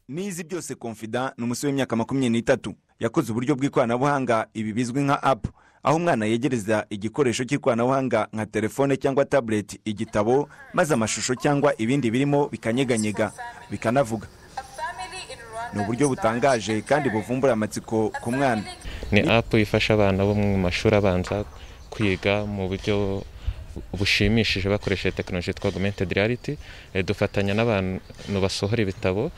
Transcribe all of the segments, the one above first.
nizi byose confident ni umusore w'imyaka makumyabiri n'itatu yakoze uburyo bw'ikoranabuhanga ibi bizwi nka apu aho umwana yegereza igikoresho cy'ikoranabuhanga nka telefone cyangwa tabuleti igitabo maze amashusho cyangwa ibindi birimo bikanyeganyega bikanavuga ni uburyo butangaje kandi buvumbura amatsiko ku mwana ni apu ifasha abana bo mu mashuri abanza kwiga mu buryo bushimishije bakoresheje tekinoloji yitwa augmented reality dufatanya n'abantu basohora ibitabo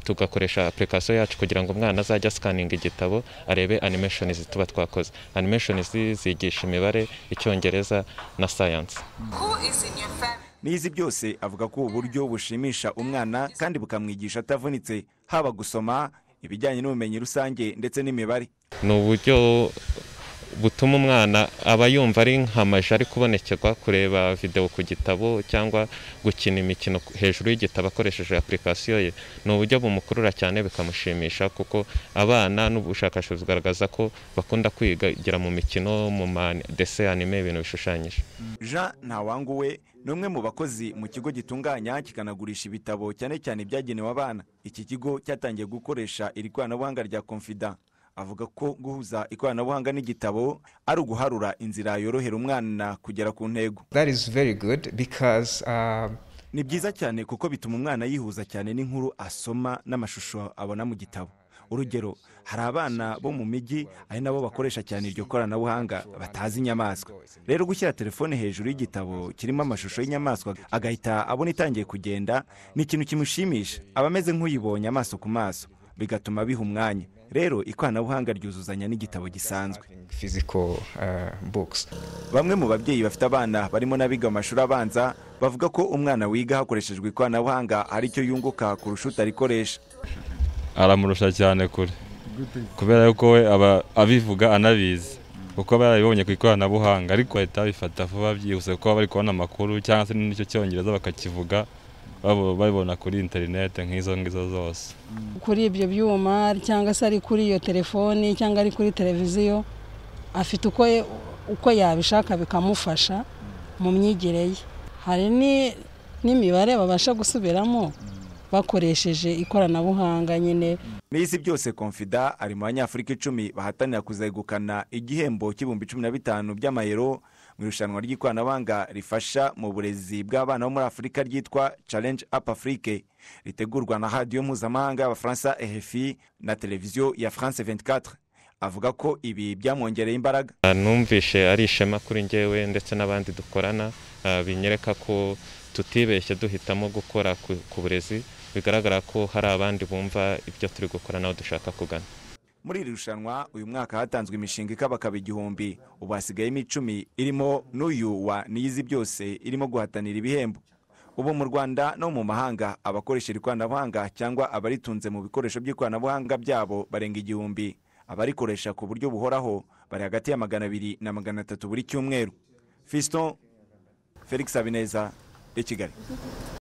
tugakoresha apurikasiyo yacu kugira ngo umwana azajye asikaninga igitabo arebe animeshonizi tuba twakoze animeshonizi zigisha imibare icyongereza na sayansi n'izi byose avuga ko ubu buryo bushimisha umwana kandi bukamwigisha atavunitse haba gusoma ibijyanye n'ubumenyi rusange ndetse n'imibare ni uburyo butuma umwana aba yumva ari nk'amaji ari kubonekerwa kureba videwo ku gitabo cyangwa gukina imikino hejuru y'igitabo akoresheje apurikasiyo ye ni uburyo bumukurura cyane bikamushimisha kuko abana n'ubushakashatsi bugaragaza ko bakunda kwigira mu mikino mu madese anime ibintu bishushanyije jean ntawanguwe ni umwe mu bakozi mu kigo gitunganya kikanagurisha ibitabo cyane cyane ibyagenewe abana iki kigo cyatangiye gukoresha iri koranabuhanga rya confida avuga ko guhuza ikoranabuhanga n'igitabo ari uguharura inzira yorohera umwana kugera ku ntego ni byiza cyane kuko bituma umwana yihuza cyane n'inkuru asoma n'amashusho abona mu gitabo urugero hari abana bo mu mijyi ari nabo bakoresha cyane iryo koranabuhanga batazi inyamaswa rero gushyira telefone hejuru y'igitabo kirimo amashusho y'inyamaswa agahita abona itangiye kugenda ni ikintu kimushimisha aba ameze nk'uyibonye amaso ku maso bigatuma biha umwanya rero ikoranabuhanga ryuzuzanya n'igitabo gisanzwe bamwe mu babyeyi bafite abana barimo n'abiga mu mashuri abanza bavuga ko umwana wiga hakoreshejwe ikoranabuhanga hari icyo yunguka kurusha utarikoresha aramurusha cyane kure kubera yuko we aba abivuga anabizi kuko aba yarabibonye ku ikoranabuhanga ariko bahita babifata vuba byihuse kuko baba bari kubona amakuru cyangwa se n'icyo cyongereza bakakivuga babibona kuri interinete nk'izo ngizo zose kuri ibyo byuma cyangwa se ari kuri iyo telefoni cyangwa ari kuri televiziyo afite uko yabishaka bikamufasha mu myigire ye hari n'imibare babasha gusubiramo bakoresheje ikoranabuhanga nyine n'isi byose confida ari mu banyafurika icumi bahatanira kuzegukana igihembo cy'ibihumbi cumi na bitanu by'amayero mu irushanwa ry'ikoranabuhanga rifasha mu burezi bw'abana bo muri afurika ryitwa challenge up afrique ritegurwa na radiyo mpuzamahanga y'abafaransa ehefi na televiziyo ya france 24 avuga ko ibi byamwongereye imbaraga numvishe ari ishema kuri ngewe ndetse n'abandi dukorana binyereka ko tutibeshye duhitamo gukora ku burezi bigaragara ko hari abandi bumva ibyo turi gukora nawe dushaka kugana muri iri rushanwa uyu mwaka hatanzwe imishinga ikabakaba igihumbi ubu hasigayemo icumi irimo n'uyu wa niyizi byose irimo guhatanira ibihembo ubu mu rwanda no mu mahanga abakoresha ikoranabuhanga cyangwa abaritunze mu bikoresho by'ikoranabuhanga byabo barenga igihumbi abarikoresha ku buryo buhoraho bari hagati ya magana abiri na magana atatu buri cyumweru fiston felix habineza i kigali